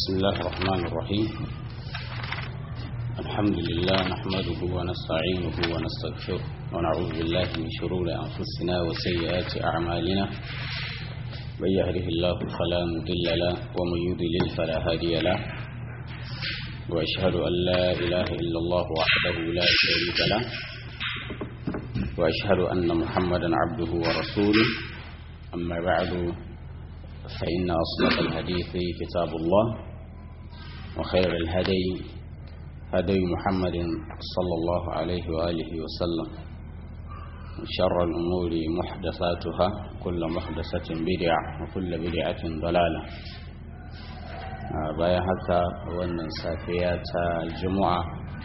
بسم الله الرحمن الرحيم الحمد لله نحمده ونستعينه ونستغفره ونعوذ بالله من شرور أنفسنا وسيئات أعمالنا من يهده الله فلا مضل له ومن يضلل فلا هادي له وأشهد أن لا إله إلا الله وحده لا شريك له وأشهد أن محمدا عبده ورسوله أما بعد فإن أصدق الحديث كتاب الله وخير الهدي هدي محمد صلى الله عليه وآله وسلم وشر الأمور محدثاتها كل محدثة بدعة وكل بدعة ضلالة bayan haka wannan safiya ta juma'a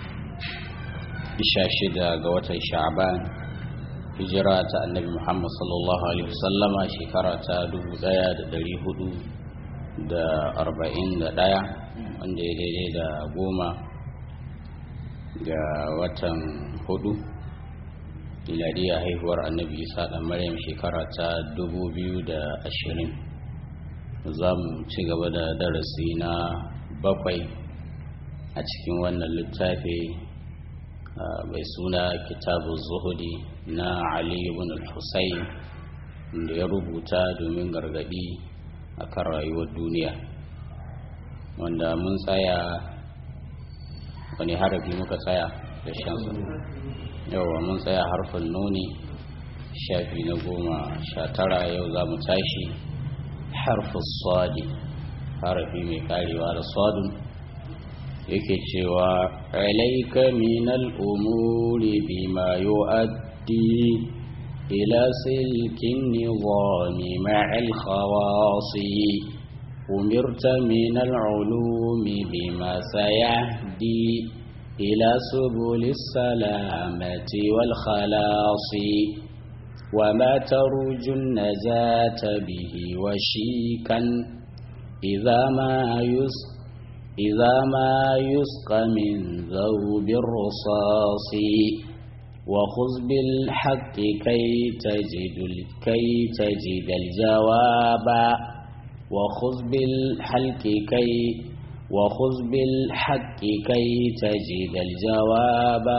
isha shida ga watan sha'ban hijira ta annabi muhammad sallallahu alaihi wasallama shekara ta dubu daya da dari hudu da arba'in da daya wanda ya daidai da goma ga watan hudu miladiya haihuwar annabi isa da maryam shekara ta dubu biyu da ashirin za mu ci gaba da darasi na bakwai a cikin wannan littafi mai suna kitabu zuhudi na ali ibn al-husayn da ya rubuta domin gargadi akan rayuwar duniya wanda mun tsaya wani harafi muka tsaya da shansu yawa mun tsaya harfin nuni shafi na goma sha tara yau za mu tashi harfin swadi harafi mai karewa da swadun yake cewa alaika minal umuri bima yu'addi ila silkin nizami ma'al khawasi أمرت من العلوم بما سيهدي إلى سبل السلامة والخلاص وما ترجو النجاة به وشيكا إذا ما يسقى إذا ما يسقى من ذوب الرصاص وخذ بالحق كي تجد كي تجد الجواب وخذ بالحق كي وخذ بالحق كي تجد الجواب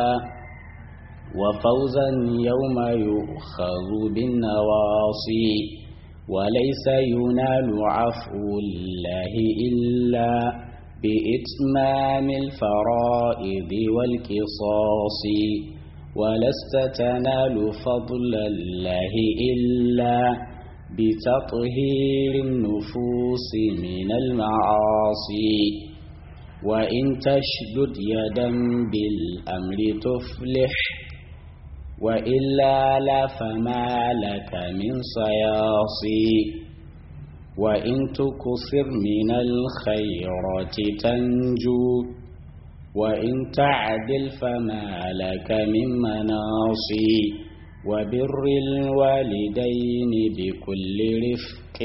وفوزا يوم يؤخذ بالنواصي وليس ينال عفو الله إلا بإتمام الفرائض والقصاص ولست تنال فضل الله إلا بتطهير النفوس من المعاصي وإن تشدد يدا بالأمر تفلح وإلا لا فما لك من صياصي وإن تكثر من الخيرات تنجو وإن تعدل فما لك من مناصي وبر الوالدين بكل رفق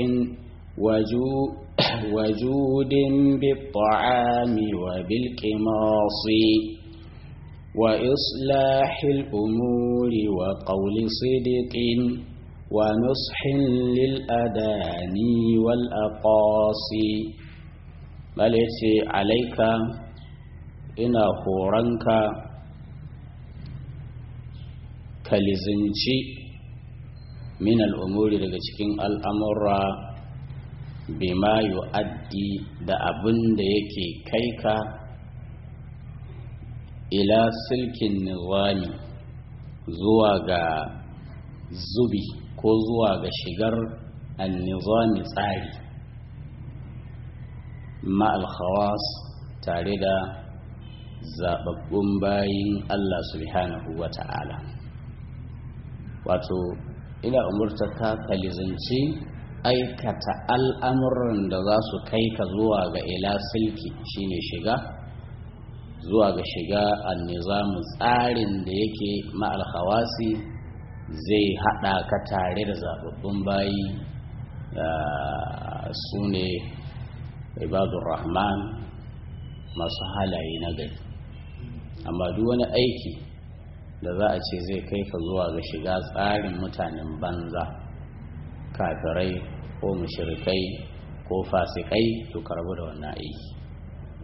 وجود بالطعام وبالقماص وإصلاح الأمور وقول صدق ونصح للأدان والأقاصي بل عليك إن هورنك kalizinci min al'umuri daga cikin al'amura bima yu'addi da abin da yake kai ka ila silkin nizami zuwa ga zubi ko zuwa ga shigar annizami tsari ma'al khawas tare da zababbun bayin Allah subhanahu wa ta'ala wato ina umurta ka kalizanci aikata al'amuran da za su kai ka zuwa ga ila silki shine shiga zuwa ga shiga annizamu tsarin da yake ma'al hawasi zai haɗa ka tare da zababbun bayi su ne ibadun rahman masu halaye na gari amma duk wani aiki da za a ce zai kai ka zuwa ga shiga tsarin mutanen banza kafirai ko mushrikai ko fasikai to karbu da wannan aiki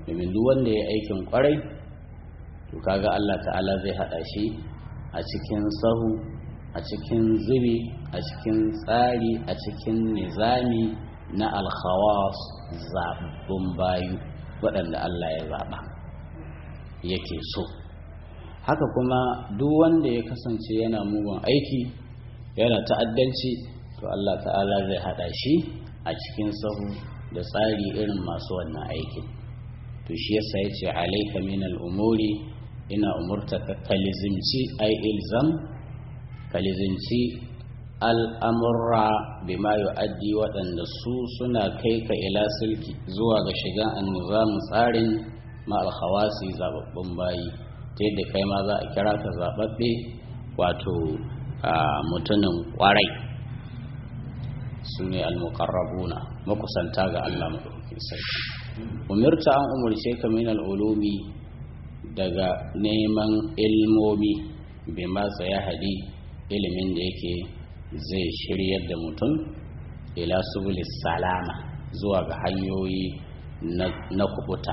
domin duk wanda ya aikin kwarai to kaga Allah ta'ala zai hada shi a cikin sahu a cikin zubi a cikin tsari a cikin nizami na alkhawas zaɓaɓɓun bayu waɗanda Allah ya zaɓa yake so haka kuma duk wanda ya kasance yana mugun aiki yana ta'addanci to Allah ta'ala zai hada shi a cikin sahu da tsari irin masu wannan aikin to shi yasa ya ce alaika min al'umuri ina umurta ka kalizimci ai ilzam kalizimci al'amurra bima yu'addi waɗanda su suna kai ka ila silki zuwa ga shiga annizamu tsarin ma alkhawasi zababbun bayi ta yadda kai ma za a kira ka zababbe wato mutumin kwarai su ne almuqarrabuna makusanta ga Allah madaukakin sarki umirta an umarce ka min al'ulumi daga neman ilmomi bai matsa ya hadi ilimin da yake zai shiryar da mutum ila subulis salama zuwa ga hanyoyi na kubuta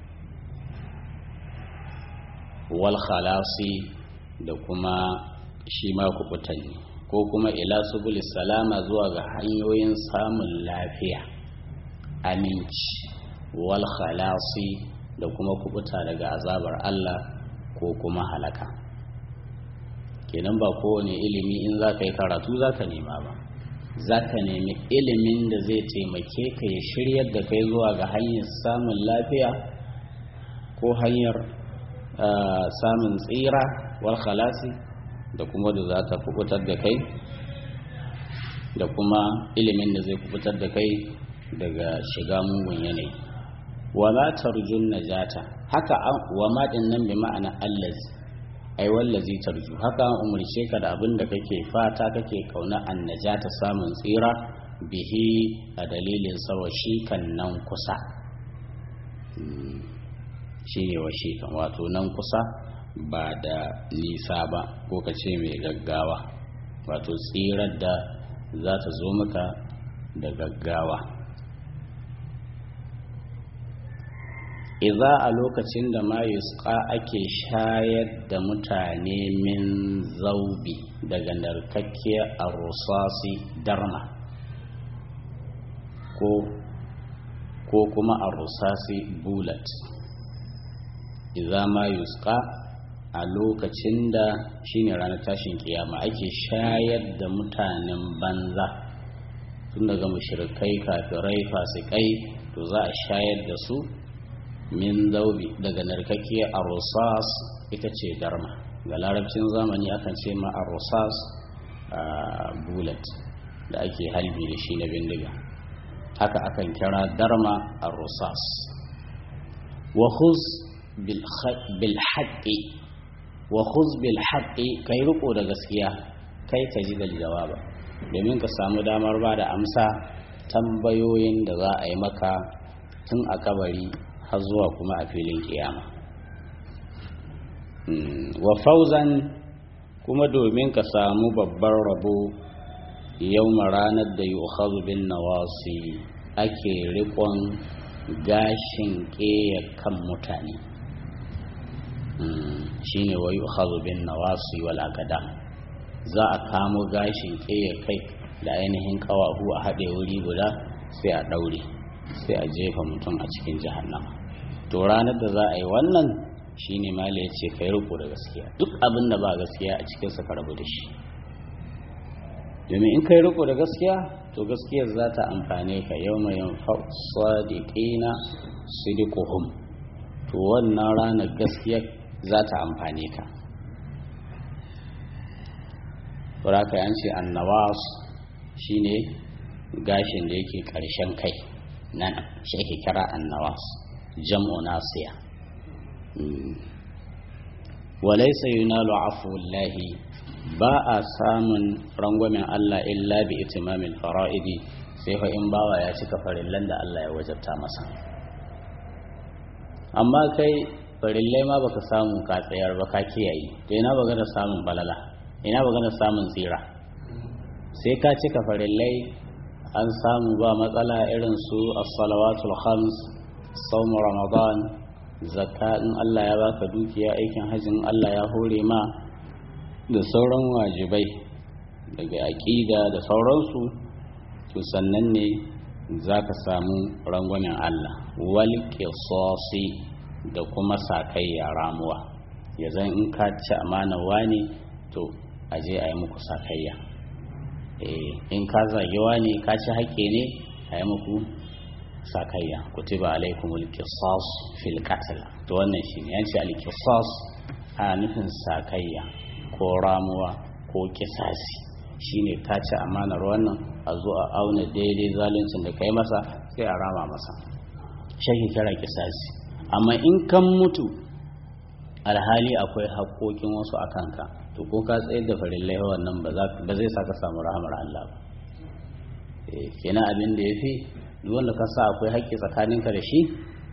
wal khalasi da kuma shi ma kubutan ne ko kuma ila subulis salama zuwa ga hanyoyin samun lafiya aminci wal khalasi da kuma kubuta daga azabar Allah ko kuma halaka kenan ba kowane ilimi in za ka yi karatu za ka nema ba za ka nemi ilimin da zai taimake ka ya shiryar da kai zuwa ga hanyar samun lafiya ko hanyar samun tsira wal khalasi da kuma da za ta kubutar da kai da kuma ilimin da zai kubutar da kai daga shiga mugun yanayi wa ma tarjun najata haka wa ma din nan bi ma'ana allazi ai wallazi tarju haka an umarce ka da abin da kake fata kake kauna an najata samun tsira bihi a dalilin sawa shi kan nan kusa shi ne wa shi kan wato nan kusa ba da nisa ba ko ka ce mai gaggawa wato tsirar da za ta zo maka da gaggawa iza a lokacin da mayuska ake shayar da mutane min zaubi daga narkakkiyar arusasi darma ko ko kuma arusasi bulat iza mayuska a lokacin da shine ranar tashin kiyama ake shayar da mutanen banza tun daga mushrikai kafirai fasikai to za a shayar da su min daubi daga narkakkiyar arosas ita ce darma ga larabcin zamani akan ce ma arosas bullet da ake halbi da shi na bindiga haka akan kira darma arosas wa khuz bil haqqi wa khuz bil haqqi kai riko da gaskiya kai ka ji da jawaba domin ka samu damar ba da amsa tambayoyin da za a yi maka tun a kabari har zuwa kuma a filin kiyama wa fauzan kuma domin ka samu babbar rabo yau ranar da yi bin nawasi ake rikon gashin ƙeya kan mutane shi ne wa yi bin nawasi wal akadam za a kamo gashin ƙeya kai da ainihin ƙawahu a haɗe wuri guda sai a ɗaure sai a jefa mutum a cikin jahannama to ranar da za a yi wannan shine mala ya ce kai riko da gaskiya duk abin da ba gaskiya a cikinsa ka rabu da shi domin in kai riko da gaskiya to gaskiyar za ta amfane ka yau mai sadiqina sidiquhum to wannan ranar gaskiya za ta amfane ka Raka yan ce annawas shine gashin da yake ƙarshen kai nan shi ake kira annawas jam'u nasiya walaysa yunalu afuwallahi ba a samun rangwamen Allah illa bi itimamil fara'idi sai fa in bawa ya cika farillan da Allah ya wajabta masa amma kai farillai ma baka samu ka tsayar ba ka kiyaye to ina baga da samun balala ina baga da samun tsira sai ka cika farillai an samu ba matsala irin su as-salawatul khams صوم رمضان zakka in Allah ya baka dukiya aikin hajjin Allah ya hore ma da sauran wajibai daga aƙida da sauransu to sannan ne za ka samu rangwamen Allah wal qisasi da kuma sakayya ramuwa ya zan in ka ci amana wani to a je a yi muku sakayya in ka zage wani ka ci haƙƙi ne a yi muku sakayya kutiba alaikumul qisas fil qatl to wannan shine yanci al qisas a nufin sakayya ko ramuwa ko kisasi shine ka ci amanar wannan a zo a auna daidai zaluncin da kai masa sai a rama masa shi kira kisasi amma in kan mutu alhali akwai haƙoƙin wasu a kanka to ko ka tsayar da farillai wannan ba zai sa ka samu rahamar Allah ba kenan abin da ya fi wanda ka sa akwai haƙƙi tsakaninka da shi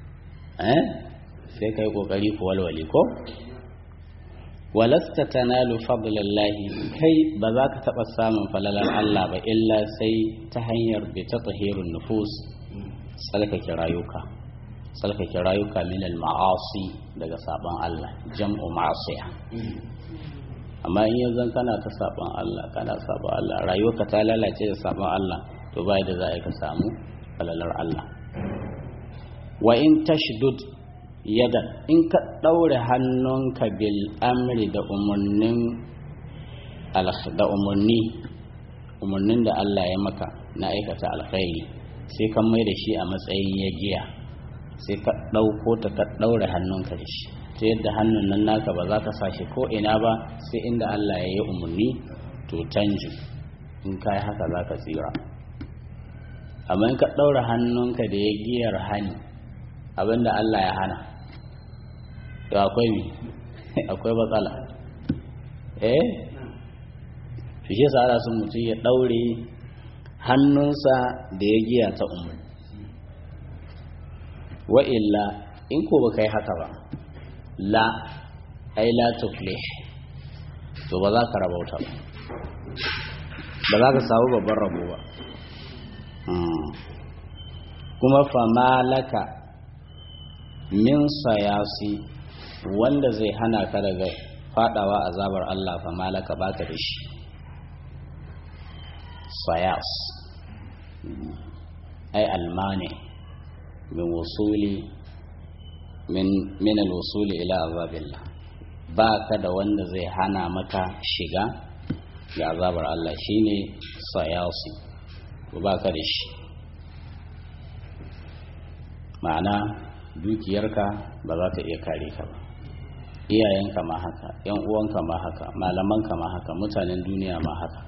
sai ka yi ƙoƙari ku walwale ko walasta tanalu fadlallahi kai ba za ka taɓa samun falalar Allah ba illa sai ta hanyar bi ta tahirun nufus tsalkake rayuka tsalkake rayuka min al-ma'asi daga sabon Allah jam'u ma'asiya amma in yanzu kana ta sabon Allah kana sabon Allah rayuwarka ta lalace da sabon Allah to bai da za a ka samu falalar Allah wa in tashdud yada in ka ɗaure hannunka bil amri da umarnin da umarni umarnin da Allah ya maka na aikata alkhairi sai ka mai da shi a matsayin ya giya sai ka ɗauko ta ka ɗaure hannunka da shi ta yadda hannun nan naka ba za ka sa shi ko ina ba sai inda Allah ya yi umarni to canji in ka yi haka za ka tsira amma in ka ɗaure hannunka da ya giyar hani abinda Allah ya hana to akwai mi akwai matsala eh shi shi sa sun mutum ya ɗaure hannunsa da ya giya ta umar wa illa in ko baka yi haka ba la ai la tuflih to ba za ka rabauta ba ba za ka samu babban rabo ba kuma famalaka min sayasi wanda zai hana ka daga fadawa azabar Allah famalaka baka da shi sayas ai almani min wusuli min min alwusuli ila azabillah baka da wanda zai hana maka shiga ga azabar Allah shine sayasi baka da shi ma'ana dukiyarka ba za ta iya kare ka ba iyayenka ma haka yan uwanka ma haka malamanka ma haka mutanen duniya ma haka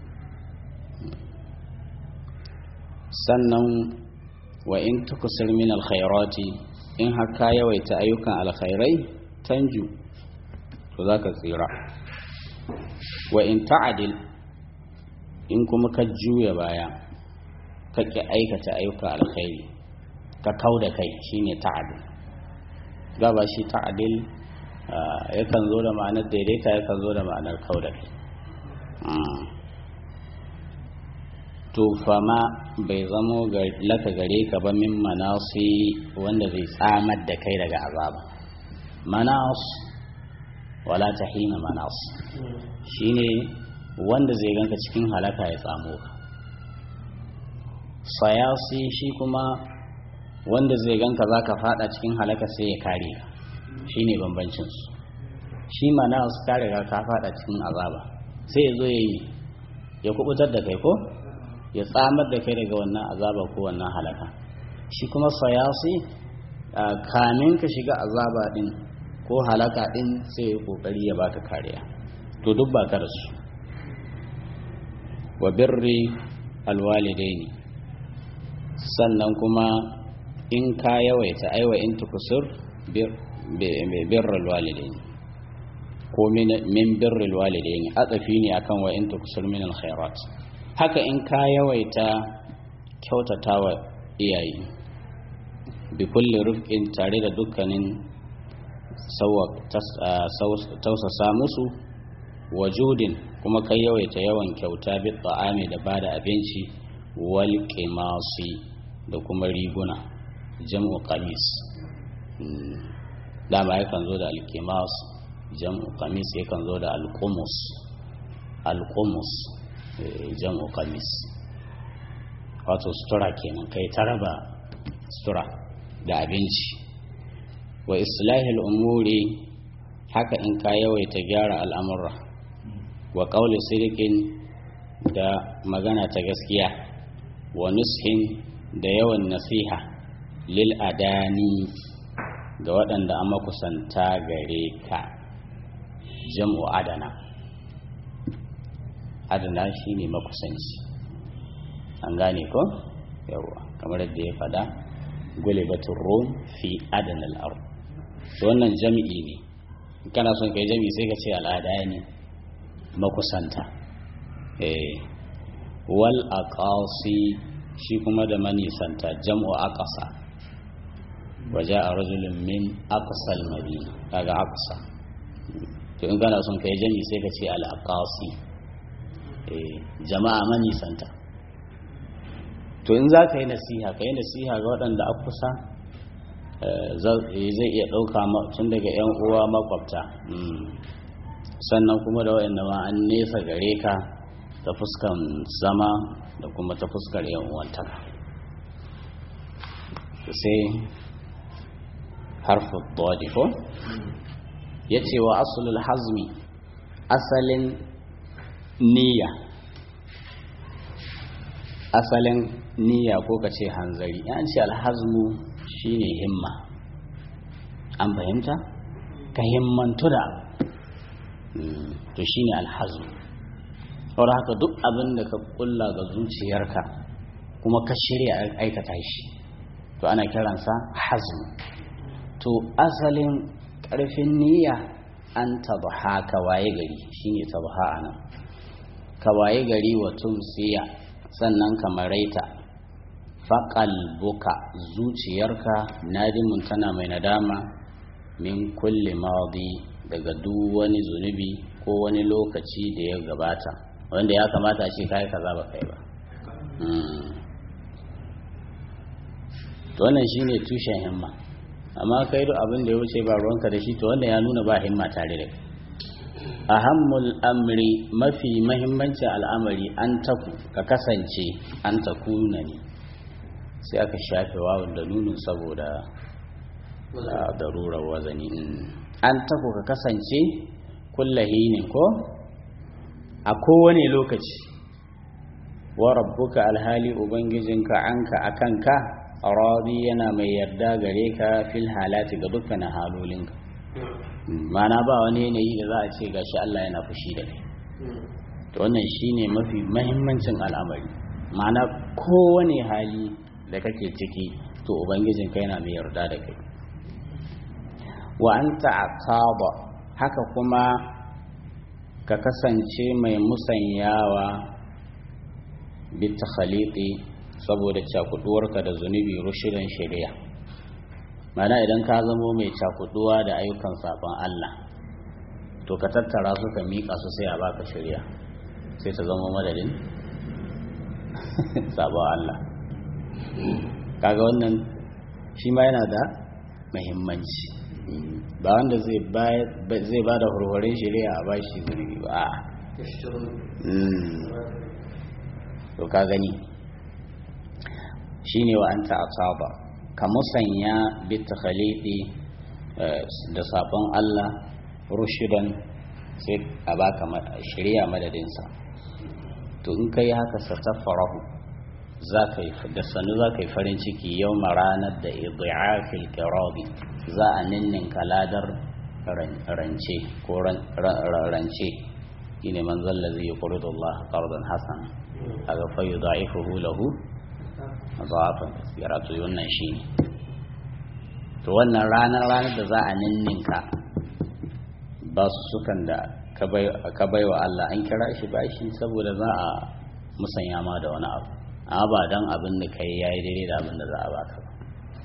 sannan wa in tukusir min alkhairati in haka yawaita ayyukan alkhairai tanju to za ka tsira wa in ta'adil in kuma ka juya baya ka ƙi aikata ayyukan alkhairi ka kau da kai shine ta'adil gaba shi ta'adil yakan zo da ma'anar daidaita yakan zo da ma'anar kau da kai to fama bai zamo laka gare ka ba min manasi wanda zai tsamar da kai daga azaba manas wala ta hina manas shine wanda zai ganka cikin halaka ya tsamo ka sayasi shi kuma wanda zai ganka za ka fada cikin halaka sai ya kare ka shi ne bambancinsu shi mana su kare ka ka fada cikin azaba sai ya zo ya yi ya kubutar da kai ko ya tsamar da kai daga wannan azaba ko wannan halaka shi kuma sayasi kamin ka shiga azaba din ko halaka din sai ya kokari ya baka kariya to duk ba ka da su wa birri alwalidaini sannan kuma in ka yawaita aiwa in tukusur birrul walidaini ko min birrul walidaini atsafi ne akan wa in tukusur min alkhairat haka in ka yawaita kyautatawa iyaye bi kulli rufqin tare da dukkanin tausasa musu wajudin kuma kai yawaita yawan kyauta bi ta'ami da bada abinci wal qimasi da kuma riguna jam'u qamis dama yakan zo da alkimas jam'u kamis yakan zo da alkumus alkumus jam'u kamis wato sutura kenan kai ta raba sutura da abinci wa islahil umuri haka in ka yawaita gyara al'amurra wa ƙauli sirikin da magana ta gaskiya wa nushin da yawan nasiha lil adani ga waɗanda an makusanta gare ka jam'u adana adana shi ne makusanci an gane ko yawa kamar yadda ya faɗa gulibatun rom fi adana al'ar wannan jam'i ne kana son kai jam'i sai ka ce al'ada ne makusanta wal aqasi shi kuma da manisanta jam'u aqasa waje a rajulun min aqsal madina kaga aqsa to in kana son kai jami sai ka ce al aqasi jama'a manisanta to in za ka yi nasiha ka yi nasiha ga waɗanda a kusa zai iya ɗauka tun daga 'yan uwa makwabta sannan kuma da waɗanda ma an nesa gare ka ta fuskan zama da kuma ta fuskar yan uwantaka sai harfu dodi ko ya ce wa asulul hazmi asalin niyya asalin niyya ko ka ce hanzari yan ce alhazmu shine himma an fahimta ka himmantu da to shine alhazmu saboda haka duk abin da ka kulla ga zuciyarka kuma ka shirya aikata shi to ana kiransa hazm to asalin ƙarfin niyya an tabha ka waye gari shine tabha anan ka waye gari wa tumsiya sannan ka maraita buka zuciyarka nadimun tana mai nadama min kulli madi daga duk wani zunubi ko wani lokaci da ya gabata wanda ya kamata shi kai kaza ba kai ba to wannan shine tushen himma amma kai duk abin da ya wuce ba ruwanka da shi to wanda ya nuna ba himma tare da ahammul amri mafi mahimmancin al'amari an taku ka kasance an takuna ne sai aka shafe wawun da nunin saboda darurar wazani an taku ka kasance kullahinin ko a kowane lokaci wa rabbuka alhali ubangijinka anka akanka radi yana mai yarda gare ka fil halati ga dukkanin halolinka mana ba wani yanayi da za a ce gashi Allah yana fushi da kai to wannan shine mafi mahimmancin al'amari mana kowane hali da kake ciki to ubangijinka yana mai yarda da kai wa anta aqaba haka kuma ka kasance mai musanyawa bitakhaliti saboda cakuduwarka da zunubi rushidan shari'a mana idan ka zamo mai cakuduwa da ayyukan sabon Allah to ka tattara su ka miƙa su sai a baka shari'a sai ta zama madadin sabon Allah kaga wannan shi ma yana da muhimmanci ba wanda zai ba da hurhurin shari'a a bashi zunubi ba a to ka gani shine wa anta asaba ka musanya bi takhalidi da sabon Allah rushidan sai a baka shari'a madadinsa to in kai haka satafarahu za ka yi da sanu za ka yi farin ciki yau ranar da idi'afil kirabi za a ninnin kaladar rance ko rance shine man zalla zai yuridu Allah qardan hasan aga fa yudaifuhu lahu adafan kathira to wannan shine to wannan ranar ranar da za a ninninka ba su sukan da ka bai wa Allah an kira shi bashi saboda za a musanya ma da wani abu amma ba don abin da kai yayi daidai da abin da za a baka ba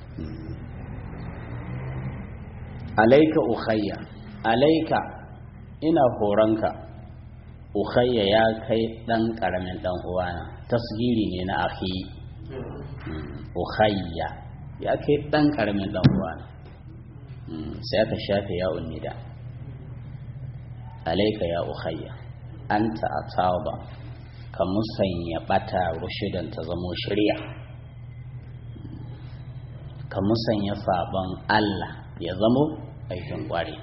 alaika ukhayya alaika ina horonka ukhayya ya kai dan karamin dan uwana tasgiri ne na akhi ukhayya ya kai dan karamin dan uwana sai aka shafe ya nida alaika ya ukhayya anta ataba ka musanya bata rushidan ta zamo shirya ka musanya sabon Allah ya zamo aikin kware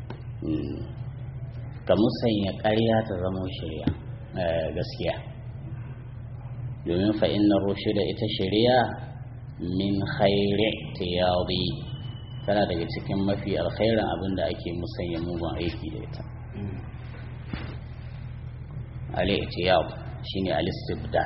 ka musanya ƙarya ta zamo shirya gaskiya domin fa inna rushida ita shirya min khairi tiyadi tana daga cikin mafi alkhairin abin da ake musanya mugun aiki da ita al-ihtiyab shine al-istibdal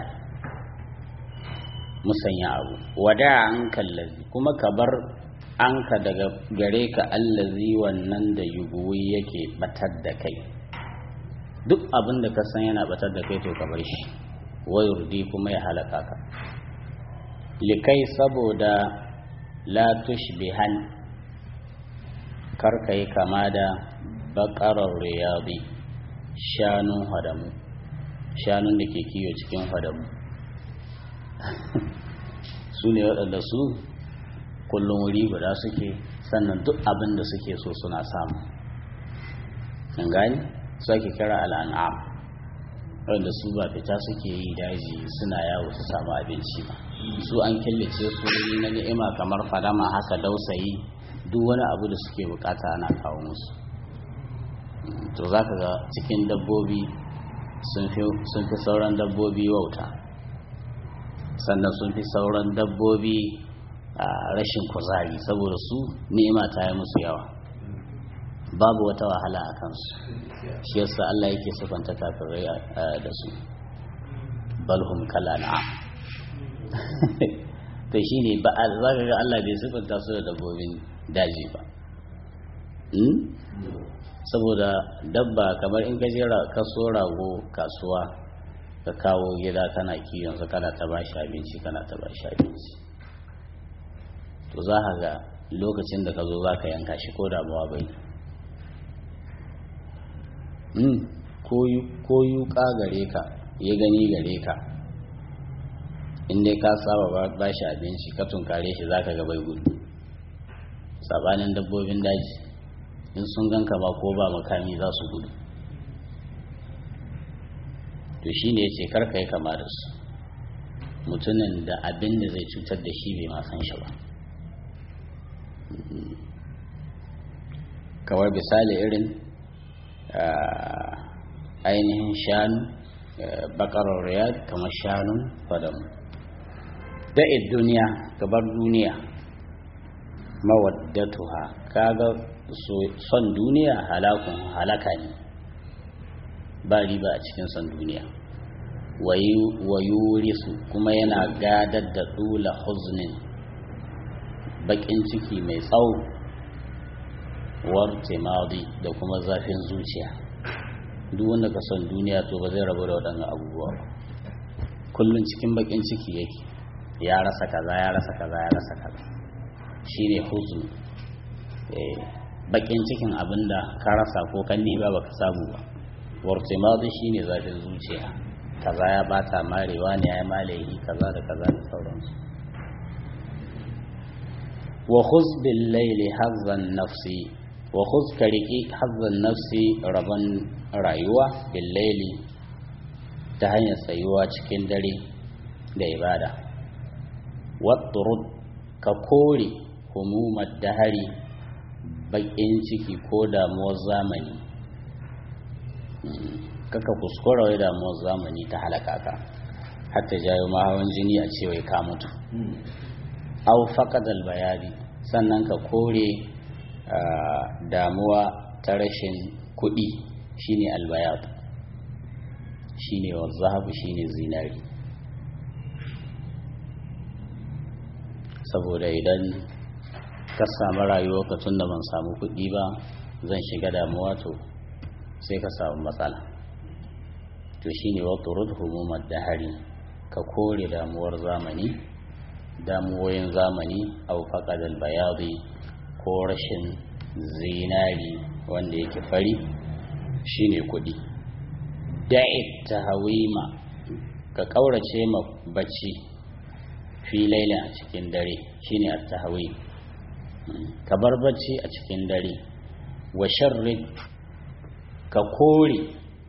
musanya abu wada an kallazi kuma ka bar anka daga gare ka allazi wannan da yuguwi yake batar da kai duk abin da ka san yana batar da kai to ka bar shi wayurdi kuma ya halaka ka likai saboda la tushbihan karka yi kama da bakarar riyadi shanun hadamu shanun da ke kiyo cikin hadamu su ne waɗanda su kullum wuri guda suke sannan duk abin da suke so suna samu an gani su ake kira al'an'am wanda su ba fita suke yi daji suna yawo su samu abinci ba su an killace su na ni'ima kamar fadama haka dausayi duk wani abu da suke bukata ana kawo musu to za ka ga cikin dabbobi sun fi sauran dabbobi wauta sannan sun fi sauran dabbobi a rashin kuzari saboda su ni'ima ta yi musu yawa babu wata wahala a kansu shi yasa Allah yake sifanta kafirai da su balhum kala na'am to shi ne ba za ka ga Allah bai sifanta su da dabbobin daji ba saboda dabba kamar in ka jera ka so rago kasuwa ka kawo gida kana kiwon su kana ta ba shi abinci kana ta ba shi abinci to za ka ga lokacin da ka zo za ka yanka shi ko damuwa bai ko yuka gare ka ya gani gare ka in dai ka saba ba shi abinci ka tunkare shi za ka ga bai gudu sabanin dabbobin daji in sun ganka ba ko ba makami za su gudu to shi ne ce karka yi kama da su mutumin da abin da zai cutar da shi bai ma san shi ba kawai misali irin ainihin shanu bakarar riyad kamar shanun fadamu da'id duniya gabar duniya mawaddatuha kaga son duniya halakun halaka ne ba riba a cikin son duniya wayurisu kuma yana gadar da dula huznin bakin ciki mai tsawo wartimadi da kuma zafin zuciya duk wanda ka son duniya to ba zai rabu da waɗannan abubuwa ba kullum cikin bakin ciki yake ya rasa kaza ya rasa kaza ya rasa kaza shine huzn bakin cikin abinda ka rasa ko kan ba baka samu ba wartimadi shine zafin zuciya kaza ya bata marewa ne ya malehi kaza da kaza da sauransu wa khuz bil layli hazzan nafsi wa khuz kariki hazzan nafsi rabon rayuwa bil layli ta hanyar tsayuwa cikin dare da ibada watturud ka kore humumar dahari bakin ciki ko damuwar zamani kaka kuskura wai damuwar zamani ta halaka ka hatta jayo mahawan jini a cewa ka mutu au faqadal bayani sannan ka kore damuwa ta rashin kuɗi shine albayat shine wazahabu shine zinari saboda idan ka samu rayuwa ka tun da ban samu kuɗi ba zan shiga damuwa to sai ka samu matsala to shine wato humumar dahari ka kore damuwar zamani damuwoyin zamani au faqadal bayadi ko rashin zinari wanda yake fari shine kuɗi da'i tahawima ka kaurace ma bacci fi lailin a cikin dare shine at-tahawim ka bar bacci a cikin dare wa sharri ka kore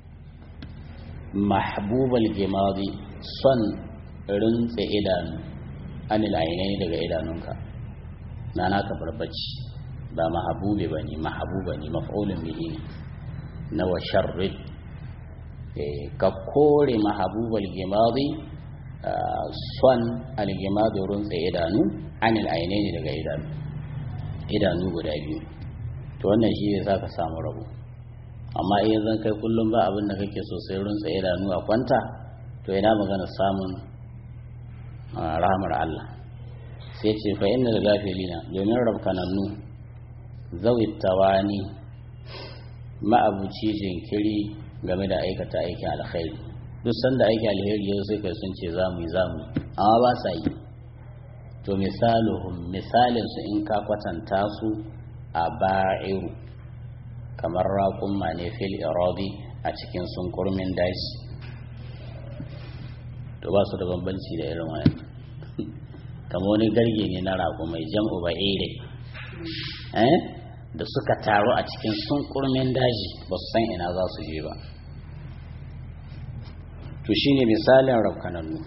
mahbubal gimadi son rintse idanu anil ainai daga idanunka na naka bar bacci ba mahabubi ba ne mahabuba ne maf'ulun bihi ne na wa sharri ka kore mahabubal gimadi son algimadi rintse idanu anil ainai ne daga idanu idanu guda biyu to wannan shi ne za ka samu rabo amma iya zan kai kullum ba abin da kake so sai runsa idanu a kwanta to ina magana samun rahmar Allah sai ce fa inna da gafilina domin rabkanannu zawi tawani ma'abuci jinkiri game da aikata aikin alkhairi duk sanda aikin alheri yau sai kai sun ce zamu yi zamu amma ba sa yi to misaluhum misalin su in ka kwatanta su a ba'iru kamar raƙumma ne fil iradi a cikin sunkurmin daji to ba su da bambanci da irin wani kamar wani garge ne na raƙumai jam'u ba'ire eh da suka taru a cikin sunkurmin daji ba su san ina za su je ba to shine misalin rafkanannu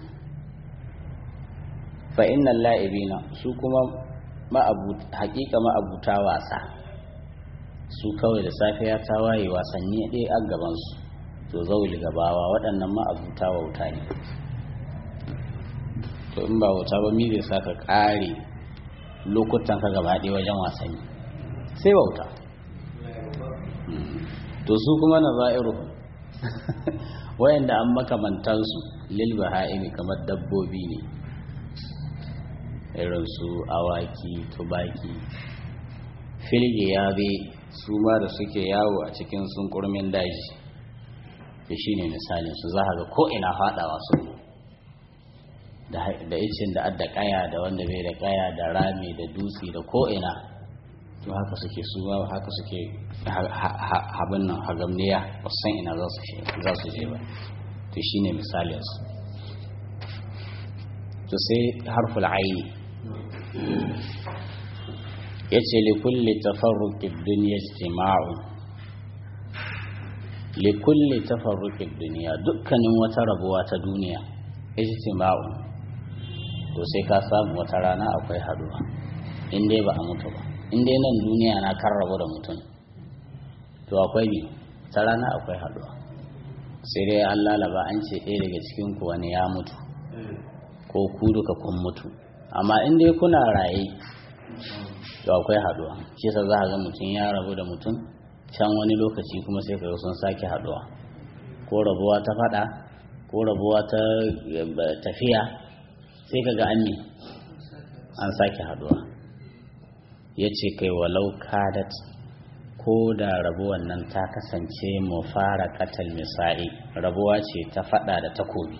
fa innal la'ibina su kuma haƙiƙa ma'abuta wasa su kawai da safiya ta waye wasanni ɗaya a gabansu to zauli gabawa waɗannan ma'abuta wauta ne to in ba wauta ba mi zai sa ka ƙare lokutan ka gaba ɗaya wajen wasanni sai wauta to su kuma na za'iru wayanda an makamantansu lil baha'imi kamar dabbobi ne irin su awaki tubaki filge ya bai su ma da suke yawo a cikin sunkurmin daji da shi ne misalin su za ga ko'ina faɗawa su da icin da adda kaya da wanda bai da kaya da rami da dutse da ko'ina to haka suke su ma haka suke habin nan hagamniya ba san ina za su je ba to shi ne misalinsu to sai harful aini ya ce likulli tafarruƙin duniya jima'u likulli tafarruƙin duniya dukkanin wata rabuwa ta duniya ijtima'u to sai ka samu wata rana akwai haduwa in dai ba a mutu ba in dai nan duniya na kan rabu da mutum to akwai ne ta rana akwai haduwa sai dai an lalaba an ce ɗaya daga cikin ku wani ya mutu ko ku duka kun mutu amma in dai kuna raye to akwai haduwa shi yasa za a ga mutum ya rabu da mutum can wani lokaci kuma sai ka sun sake haduwa ko rabuwa ta fada ko rabuwa ta tafiya sai ka ga an ne an sake haduwa ya ce kai walau kadat ko da rabuwan nan ta kasance mu fara katal misali rabuwa ce ta fada da takobi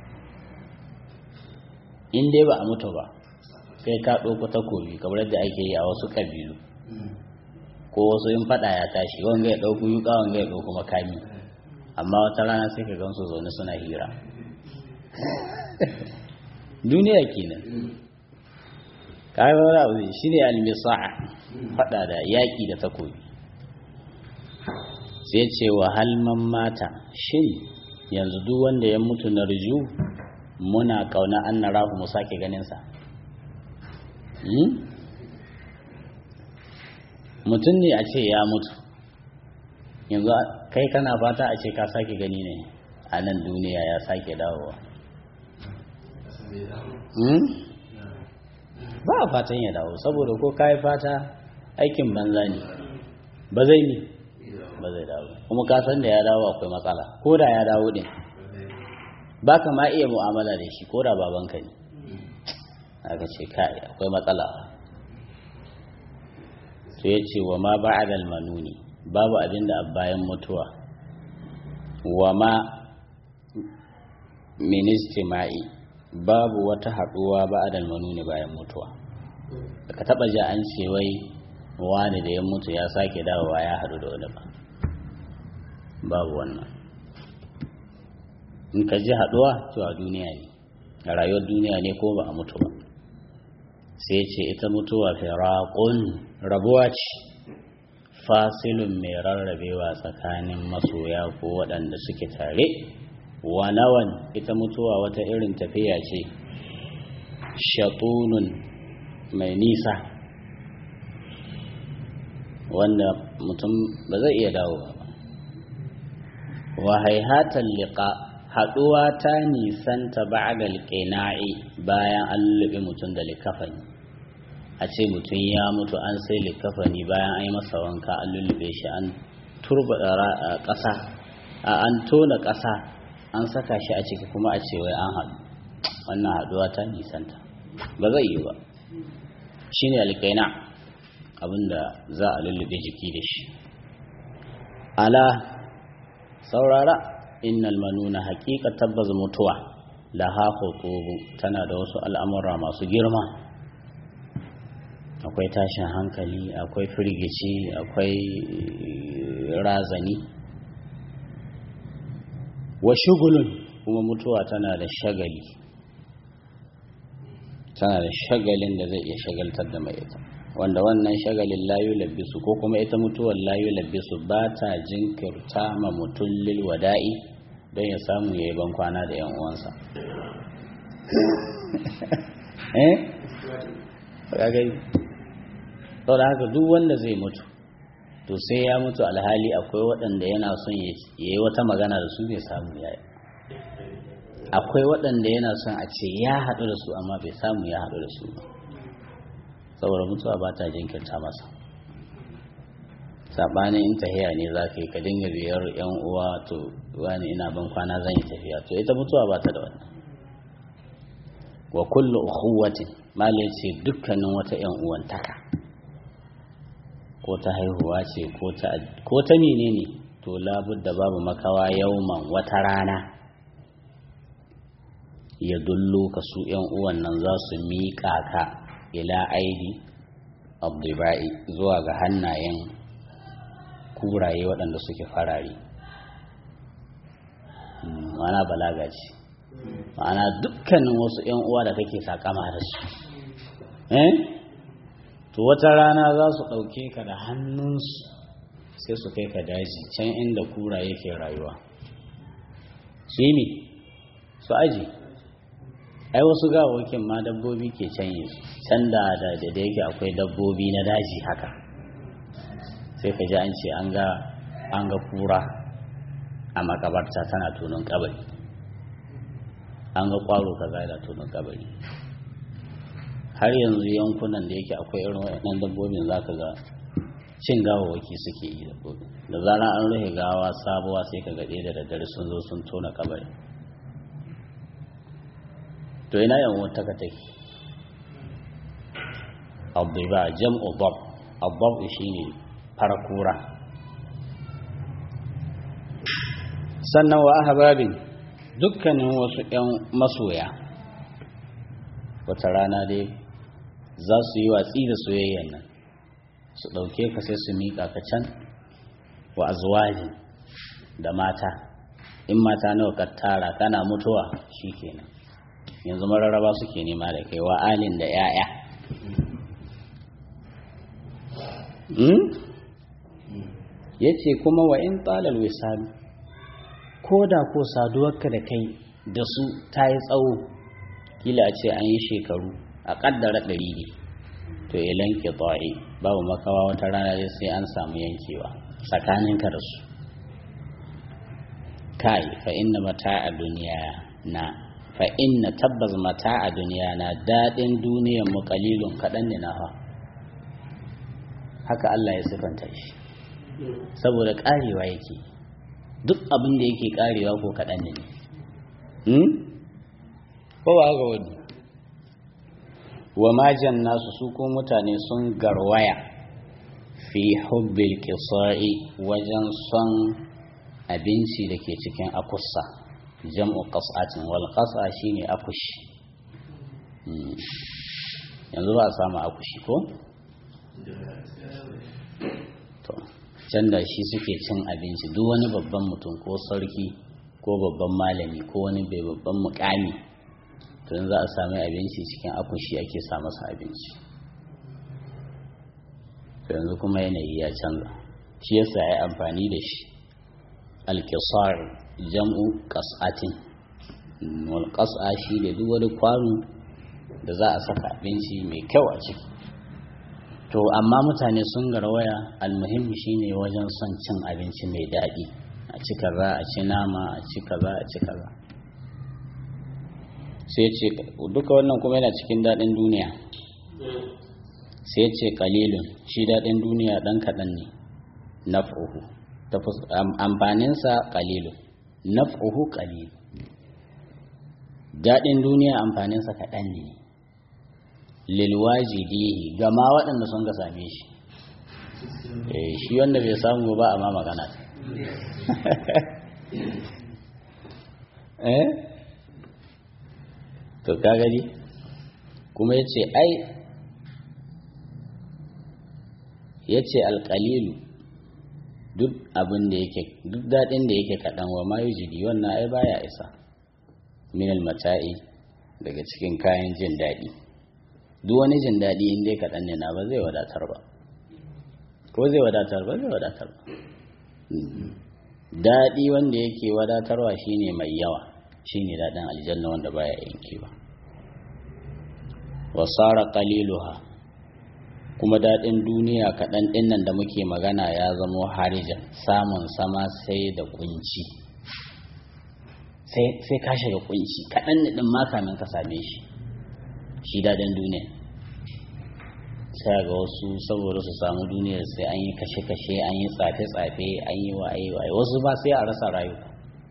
in dai ba a mutu ba kai ka ɗauko takobi kamar yadda ake yi a wasu ƙabilu ko wasu yin faɗa ya tashi wanga ya ɗauko yuƙa wanga ya ɗauko makami amma wata rana sai ka gansu zaune suna hira duniya kenan kayan wani abu shi ne almisa'a faɗa da yaƙi da takobi sai ce wa halman mata shin yanzu duk wanda ya mutu na riju muna kauna an na rahu mu sake ganinsa mutum ne a ce ya mutu yanzu kai kana fata a ce ka sake gani ne a nan duniya ya sake dawowa ba a fatan ya dawo saboda ko ka yi fata aikin banza ne ba zai ne ba zai dawo kuma ka san da ya dawo akwai matsala ko da ya dawo din ba ka ma iya mu'amala da shi ko da babanka ne aka ce kai akwai matsala to ya ce wa ma ba'adal manuni babu abin da bayan mutuwa wa ma ministima'i babu wata haɗuwa ba'adal manuni bayan mutuwa ka taɓa ji an ce wai wani da ya mutu ya sake dawowa ya haɗu da wani ba babu wannan in ka ji haɗuwa to a duniya ne a rayuwar duniya ne ko ba a mutu ba sai ce ita mutuwa firaqun rabuwa ce fasilun mai rarrabewa tsakanin masoya ko waɗanda suke tare wa nawan ita mutuwa wata irin tafiya ce shatunun mai nisa wanda mutum ba zai iya dawowa ba wa haihatan liqa haɗuwa ta nisanta ba'da alqina'i bayan an lubi mutum da likafani a ce mutum ya mutu an sai likafani bayan an yi masa wanka an lullube shi an turba ƙasa an tona ƙasa an saka shi a ciki kuma a ce wai an haɗu wannan haɗuwa ta nisanta ba zai yi ba shine alqina abinda za a lullube jiki da shi ala saurara innal manuna haƙiƙa tabbas mutuwa laha khutubu tana da wasu al'amura masu girma akwai tashin hankali akwai firgici akwai razani wa shugulun kuma mutuwa tana da shagali tana da shagalin da zai iya shagaltar da mai ita wanda wannan shagalin layu labbisu ko kuma ita mutuwar layu labbisu ba ta jinkirta ma mutum lil wada'i don ya samu ya yi ban kwana da yan uwansa eh ga gai saboda haka duk wanda zai mutu to sai ya mutu alhali akwai waɗanda yana son ya yi wata magana da su bai samu ya yi akwai waɗanda yana son a ce ya haɗu da su amma bai samu ya haɗu da su ba saboda mutuwa ba ta jinkirta masa saɓanin in tahiya ne za ka yi ka dinga biyar yan uwa to wani ina ban kwana zan yi tafiya to ita mutuwa ba ta da wannan wa kullu ukhuwatin mala ce dukkanin wata yan uwantaka ko ta haihuwa ce ko ta menene to labudda babu makawa yauman wata rana ya dullo ka su yan uwan nan za su miƙa ka ila aidi abdubai zuwa ga hannayen kuraye waɗanda suke farare ma'ana balaga ce ma'ana dukkanin wasu 'yan uwa da kake sakama da su eh to wata rana za su ɗauke ka da hannunsu sai su kai ka daji can inda kuraye ke rayuwa su yi su aji ai wasu gawokin ma dabbobi ke canye su can da da da yake akwai dabbobi na daji haka sai ka ji an ce an ga an ga kura a makabarta tana tunan kabari an ga kwaro kaza da tunan kabari har yanzu yankunan da yake akwai irin waɗannan dabbobin za ka ga cin gawawaki suke yi dabbobi da zarar an rufe gawa sabuwa sai ka gaɗe da daddare sun zo sun tona kabari to ina yan wata ka take abduba jam'u dab abdab shine farakura sannan wa ahbabin dukkanin wasu yan masoya wata rana dai za su yi watsi da soyayyan nan su ɗauke ka sai su miƙa ka can wa azwaji da mata in mata nawa ka tara kana mutuwa shikenan yanzu mararraba suke nema da kai wa alin da 'ya'ya ya ce kuma wa in tsalal wisali ko da ko saduwarka da kai da su ta yi tsawo kila a ce an yi shekaru a ƙaddara ɗari ne to ilan ki babu makawa wata rana dai sai an samu yankewa tsakaninka da su kai fa inna mata a duniya na fa inna tabbas mata a duniya na daɗin duniyan mu kalilun kaɗan ne na ha haka Allah ya sifanta shi saboda ƙarewa yake duk abin da yake ƙarewa ko kaɗan ne ko ba ga wani wa majan nasu su ko mutane sun garwaya fi hubbil kisa'i wajen son abinci da ke cikin akusa jam'u qas'atin wal qas'a shine akushi yanzu ba a samu akushi ko to can da shi suke cin abinci duk wani babban mutum ko sarki ko babban malami ko wani bai babban mukami tun za a sami abinci cikin akushi ake sa masa abinci yanzu kuma yanayi ya canza shi yasa ya amfani da shi alkisar jam'u kas'atin wal kas'a shi da duk wani kwano da za a saka abinci mai kyau a ciki to amma mutane sun garwaya almuhimmi shine wajen son cin abinci mai daɗi a ci kaza a ci nama a ci kaza a ci kaza sai ce duka wannan kuma yana cikin daɗin duniya sai ce kalilun shi daɗin duniya ɗan kaɗan ne naf'uhu amfaninsa kalilun naf'uhu kalilun daɗin duniya amfaninsa kaɗan ne lilwajidihi gama waɗanda sun ga same shi shi wanda bai samu ba a ma magana eh to ka gani kuma ya ce ai ya ce alƙalilu duk abin da yake duk daɗin da yake kaɗan wa mayu jidi wannan ai baya isa minal mata'i daga cikin kayan jin daɗi duk wani jin daɗi in dai kaɗan ne na ba zai wadatar ba ko zai wadatar ba zai wadatar ba daɗi wanda yake wadatarwa shine mai yawa shine daɗin aljanna wanda baya yankewa wasara qaliluha kuma daɗin duniya kaɗan ɗinnan da muke magana ya zamo harijan samun sama sai da kunci sai ka shiga kunci kaɗan ɗin ma kamin ka same shi shi daɗin duniya sai ga wasu saboda su samu duniyar sai an yi kashe-kashe an yi tsafe-tsafe an yi waye-waye wasu ba sai a rasa rayuka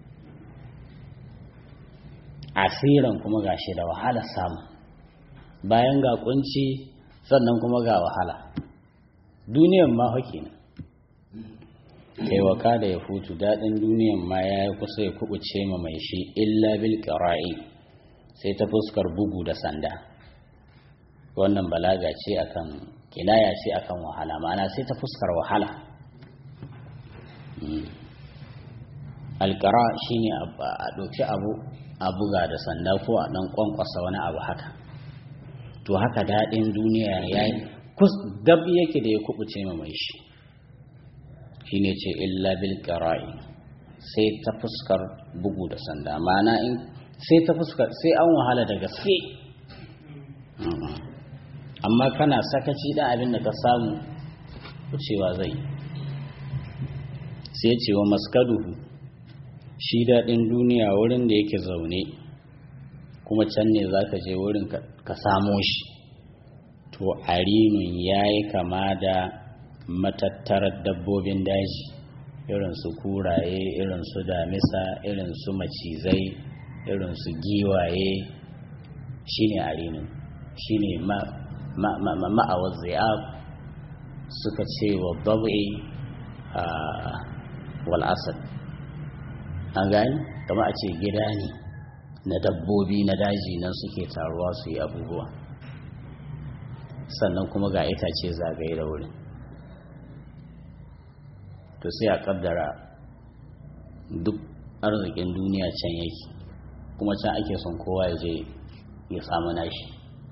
asiran kuma ga shi da wahala samu bayan ga kunci sannan kuma ga wahala duniyan ma hake ne kai waka da ya hutu daɗin duniyan ma ya yi kusa ya kubuce ma mai shi illa bil qira'i sai ta fuskar bugu da sanda wannan balaga ce akan kinaya ce akan wahala ma'ana sai ta fuskar wahala alƙara shine a ɗauki abu a buga da sanda ko a ɗan ƙwanƙwasa wani abu haka to haka daɗin duniya ya yi dab yake da ya kubuce ma mai shi shi ne ce illa bil ƙara'i sai ta fuskar bugu da sanda ma'ana in sai ta fuskar sai an wahala da gaske amma kana sakaci da abin da ka samu wucewa zai sai ce wa maskaduhu shi daɗin duniya wurin da yake zaune kuma can ne za ka je wurin ka samo shi to arinun ya yi kama da matattarar dabbobin daji irin su kuraye irin su damisa irin su macizai irin su giwaye shine arinun shine ma'awar zai'ab suka ce wa babai wal'asad an gani kama a ce gida ne na dabbobi na daji nan suke taruwa su yi abubuwa sannan kuma ga itace zagaye da wurin to sai a kaddara duk arzikin duniya can yake kuma can ake son kowa ya je ya samu nashi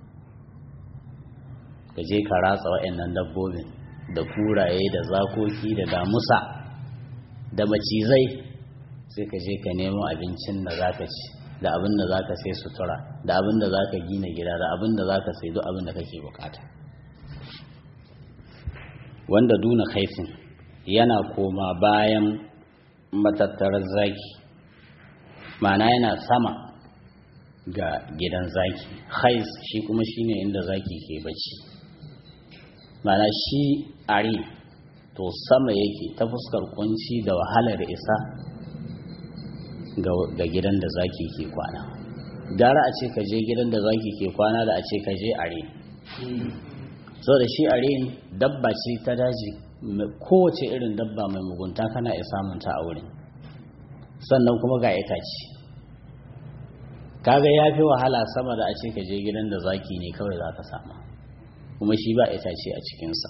ka je ka ratsa wa'annan dabbobin da kuraye da zakoki da damusa da macizai sai ka je ka nemo abincin da za ka ci da abin da za ka sai sutura da abin da za ka gina gida da abin da za ka sai duk abin da kake bukata wanda duna kaifin yana koma bayan matattarar zaki mana yana sama ga gidan zaki hais shi kuma shine inda zaki ke bacci mana shi ari to sama yake ta fuskar kunci da wahalar isa ga gidan da zaki ke kwana gara a ce ka je gidan da zaki ke kwana da a ce ka je are so da shi are dabba ce ta daji kowace irin dabba mai mugunta kana iya samunta a wurin sannan kuma ga itace kaga ya fi wahala sama da a ce ka je gidan da zaki ne kawai za ka sama kuma shi ba itace a cikinsa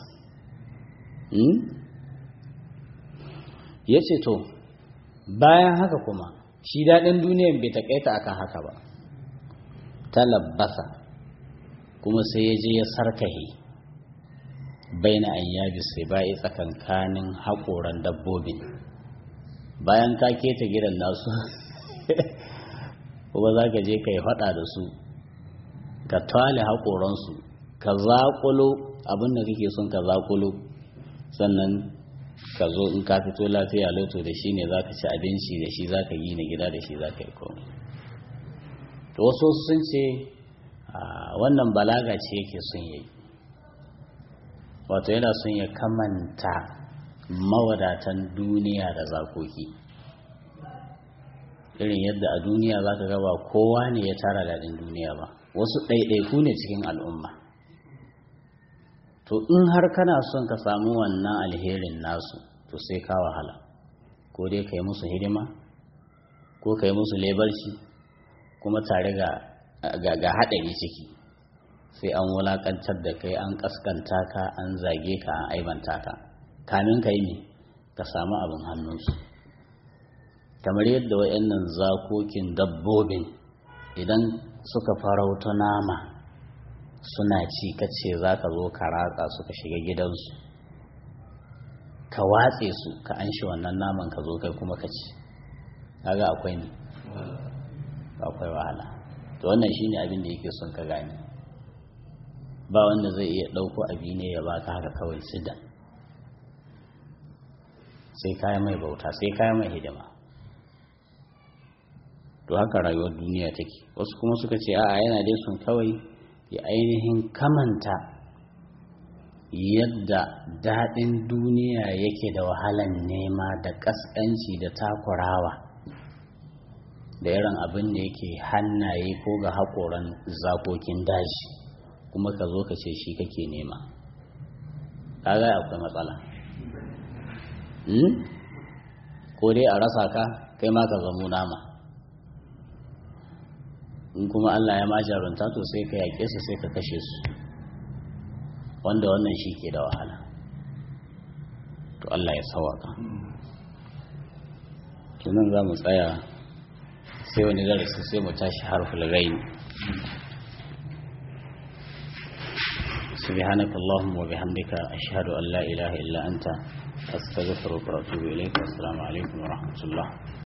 ya ce to bayan haka kuma shi daɗin duniyan bai taƙaita akan haka ba talabbasa kuma sai ya je ya sarkahe baina an yabi sai ba'i tsakankanin haƙoran dabbobin bayan ka keta gidan nasu kuma za ka je ka yi faɗa da su ka tale haƙoransu ka zaƙulo abin da kake son ka zaƙulo sannan ka zo in ka fito lafiya loto da shi ne za ka ci abinci da shi za ka yi na gida da shi za ka yi komai to wasu sun ce wannan balaga ce yake sun yi wato yana son ya kamanta mawadatan duniya da zakoki irin yadda a duniya za ka gaba kowa ne ya tara daɗin duniya ba wasu ɗaiɗaiku ne cikin al'umma to in har kana son ka samu wannan alherin nasu to sai ka wahala ko dai ka yi musu hidima ko ka yi musu lebarci kuma tare ga haɗari ciki sai an wulaƙantar da kai an ƙaskanta ka an zage ka an aibanta ka kamin ka yi ne ka samu abin hannunsu kamar yadda wayannan zakokin dabbobin idan suka farauta nama suna ci kace za ka zo ka ratsa suka shiga gidansu ka watse su ka an shi wannan naman ka zo kai kuma ka ci kaga akwai ne akwai wahala to wannan shine abin da yake son ka gane ba wanda zai iya ɗauko abi ne ya baka haka kawai sidan sai kaya mai bauta sai kaya mai hidima to haka rayuwar duniya take wasu kuma suka ce a'a yana dai sun kawai ya ainihin kamanta yadda daɗin duniya yake da wahalan nema da ƙasƙanci da takurawa da irin abin da yake hannaye ko ga haƙoran zakokin daji kuma ka zo ka ce shi kake nema kaga akwai matsala ko dai a rasa ka kai ma ka zamo nama in kuma Allah ya ma jarunta to sai ka yaƙe su sai ka kashe su wanda wannan shi ke da wahala to Allah ya sawaka tunan za mu tsaya sai wani darasi sai mu tashi harful rain سبحانك اللهم وبحمدك أشهد أن لا إله إلا أنت أستغفرك وأتوب إليك والسلام عليكم ورحمة الله